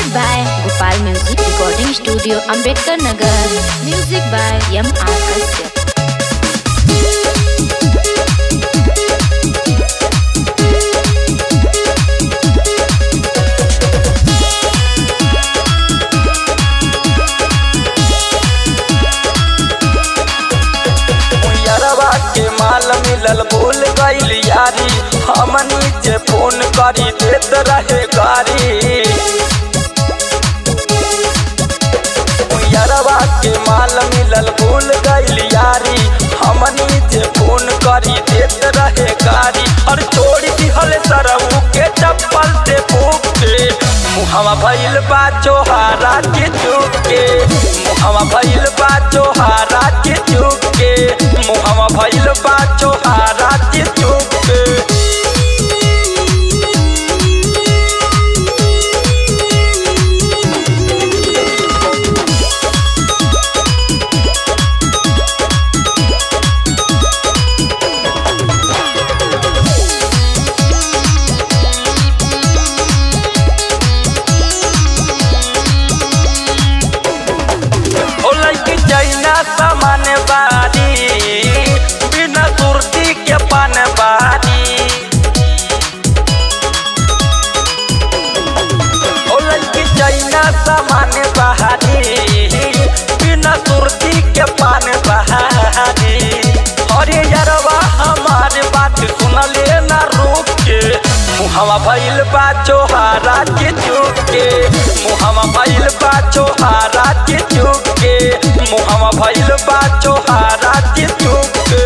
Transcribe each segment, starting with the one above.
by Gopal Music Recording Studio, Ambedkar Nagar. Music by M. R. Kashyap. यारवा के माल मिलल भूल गईल यारी हमनी जे फोन करी देत रहे गारी यारवा के माल मिलल भूल गईल यारी हमनी जे फोन करी देत रहे गारी और छोड़ दिहल सरऊ के चप्पल से फूक के मुहवा भइल बा चोहारा के चुप के मुहवा भइल बा चोहारा के चुप के मुहवा भइल बा चोहारा के चुप के ओ लइकी जैना सामान बारी बिना सुरती के पान बारी ओ लइकी जैना सामान बहारी बिना सुरती के पान बहारी अरे यारवा हमारे बात सुनले ना रुक के मुहवा भइल बा चोहारा के चुप के मुहवा भइल बा चोहारा के चुप के मुहवा भइल बा चोहारा के चुप के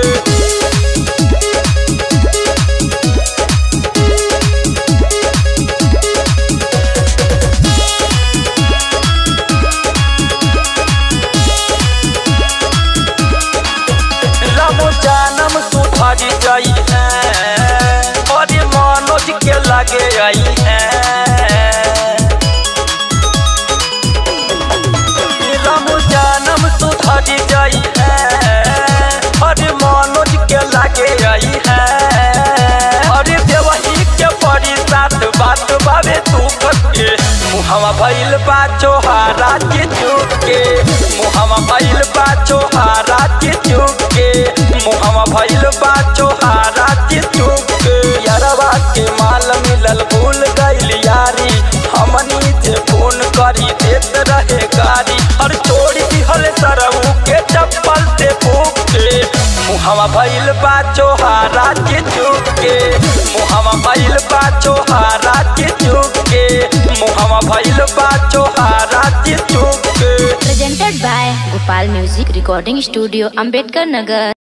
रामो जानम सुधरी जाई है और मनोज के लगे आई है रामो जानम सुधरी जाई है और मनोज के लगे आई है और देवही के परी साथ बात बाबे तू के मुहवा भइल बा चोहारा के चुप के मुहवा भइल बा चोहारा के चुप के मुहवा भइल बा चोहारा के चुप के यारवा के माल मिलल भूल गईल यारी हमनी जे फोन करी देत रहे गारी और छोड़ दिहल सरऊ के चप्पल से फूक के मुहवा भइल बा चोहारा के चुप के मुहवा भइल बा चोहारा के चुप के मुहवा भइल बा चोहारा के चुप के Presented by Gopal Music Recording Studio, Ambedkar Nagar.